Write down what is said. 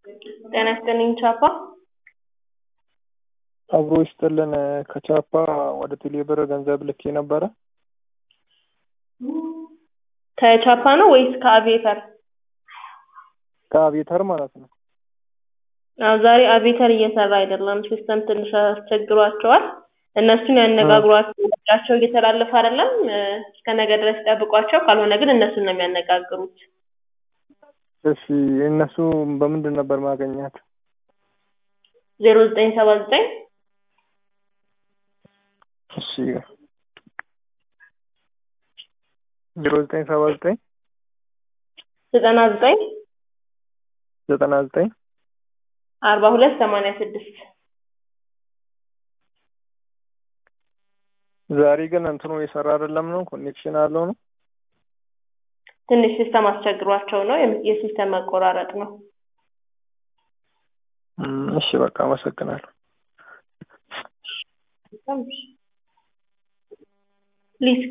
ጤና ይስጥልኝ ቻፓ። አብሮ ይስጥልን። ከቻፓ ወደ ቴሌብር ገንዘብ ልኬ ነበረ። ከቻፓ ነው ወይስ ከአቪዬተር? ከአቪዬተር ማለት ነው። አዎ ዛሬ አቪዬተር እየሰራ አይደለም። ሲስተም ትንሽ አስቸግሯቸዋል። እነሱን ያነጋግሯቸው። ስልካቸው እየተላለፈ አይደለም። እስከ ነገ ድረስ ይጠብቋቸው። ካልሆነ ግን እነሱን ነው የሚያነጋግሩት። እሺ እነሱ በምንድን ነበር ማገኛት? ዜሮ ዘጠኝ ሰባ ዘጠኝ እሺ ዜሮ ዘጠኝ ሰባ ዘጠኝ ዘጠና ዘጠኝ ዘጠና ዘጠኝ አርባ ሁለት ሰማንያ ስድስት ዛሬ ግን እንትኑ የሰራ አይደለም ነው ኮኔክሽን አለው ነው። ትንሽ ሲስተም አስቸግሯቸው ነው። የሲስተም መቆራረጥ ነው። እሺ በቃ አመሰግናለሁ። ፕሊዝ